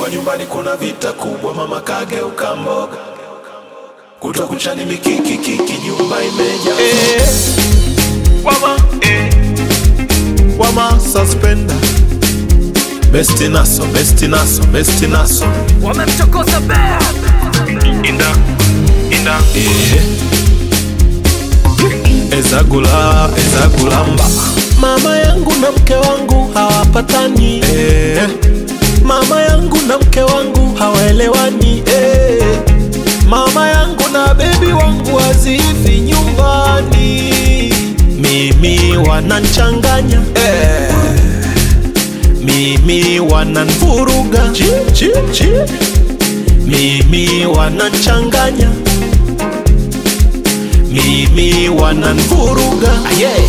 kwa nyumbani kuna vita kubwa, mama kageuka mboga, kutwa kuchani mikiki kiki, nyumba imeja Eh, wama, eh, wama suspender besti naso besti naso besti naso wamemchokoza bea inda inda eh. ezagula ezagulamba mama yangu na mke wangu hawapatani eh. mama yangu na mke wangu hawaelewani eh. mama yangu na bebi wangu wazifi nyumbani mimi wananchanganya eh. mimi wananvuruga Chi, chi, chi. mimi wananchanganya mimi wananvuruga yeah.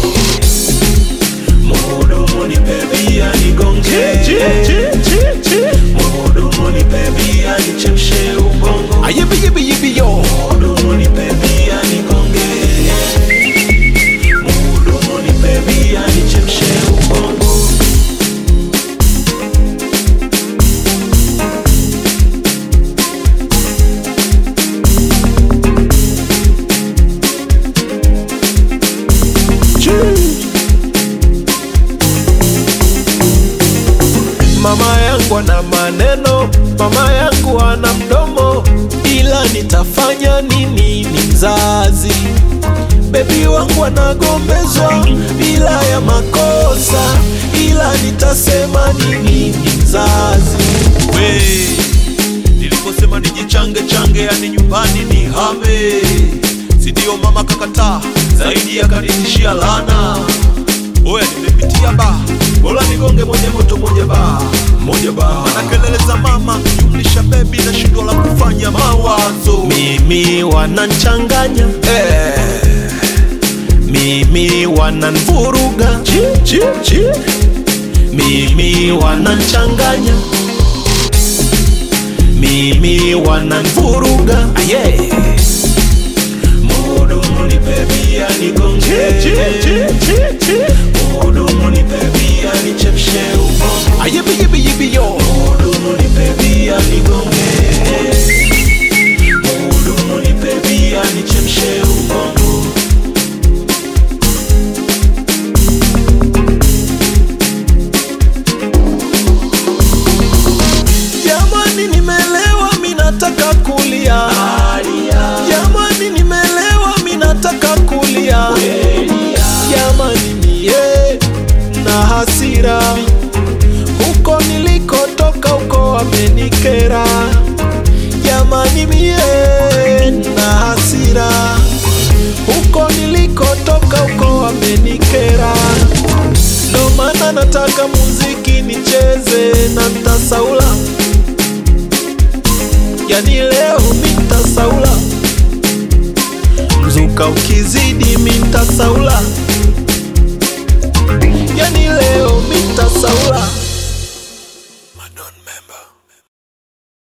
Muhudumu nipe bia nigonge Chi, chi, chi, chi. Muhudumu nipe bia nichemshe ubongo ayibiyibiyibiyo Muhudumu nipe bia nigonge Muhudumu nipe bia nichemshe ubongo Mama yangu ana maneno, mama yangu ana mdomo, ila nitafanya nini? Ni mzazi. Bebi wangu anagombezwa bila ya makosa, ila nitasema nini? Ni mzazi. We, niliposema nijichange change, yani nyumbani ni hame, si ndio? Mama kakataa zaidi, akanitishia lana. Oya, nimepitia ba, bora nigonge moja moto moja ba Moja ba na kelele za mama jumlisha bebi na shindwa la kufanya mawazo. Mimi wananchanganya eh. Mimi wananvuruga Chi, chi, chi. mimi wananchanganya mimi wananvuruga yeah. Muhudumu nipe bia nigonge Chi, chi, chi, chi. Muhudumu nipe bia nichemshe ubongo Ayibiyibiyibiyo Muhudumu nipe bia nigonge Muhudumu nipe bia nichemshe ubongo Jamani, nimelewa mi nataka kulia. Alia Jamani, nimelewa mi nataka kulia. Elia Jamani, mie na hasira huko nilikotoka, huko wamenikera. Jamani, mie na hasira huko nilikotoka, huko wamenikera. Ndo maana nataka muziki nicheze na ntasaula, yani leo mi ntasaula, mzuka ukizidi mi ntasaula